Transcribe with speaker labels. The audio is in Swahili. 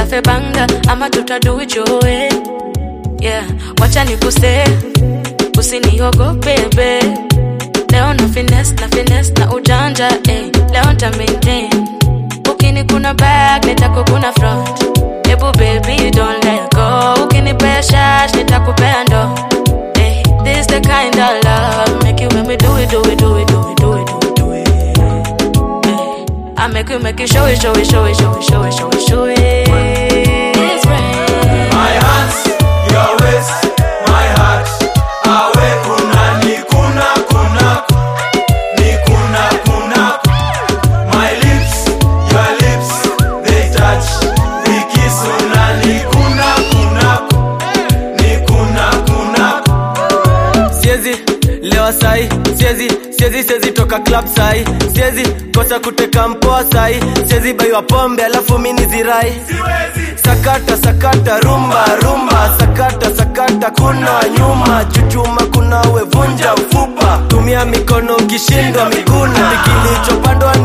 Speaker 1: cafe banga ama tutadu it your way yeah wacha nikuse usiniogope bebe leo na finesse na finesse na ujanja eh. leo nta maintain ukini kuna back nitakukuna front hebu baby don't let go ukinipea shash nitakupea ndo eh. this the kind of love make you make me do it do it do it do it do it do it do it eh. I make you make you show it show it show it show it show it show it show it It's rain.
Speaker 2: My hands, your waist, my heart. Awe kuna ni kuna kuna ni kuna kuna. My lips, your lips, they touch. We kiss una ni kuna kuna ni kuna kuna.
Speaker 3: siezi lewa sai siezi siezi siezi toka club sai siezi kosa kuteka mpoa sai siezi baiwa pombe alafu mini zirai
Speaker 2: Siwezi.
Speaker 3: sakata sakata rumba rumba sakata sakata kuna nyuma chuchuma kuna wevunja mfupa tumia mikono ukishindwa miguna kilichopandwa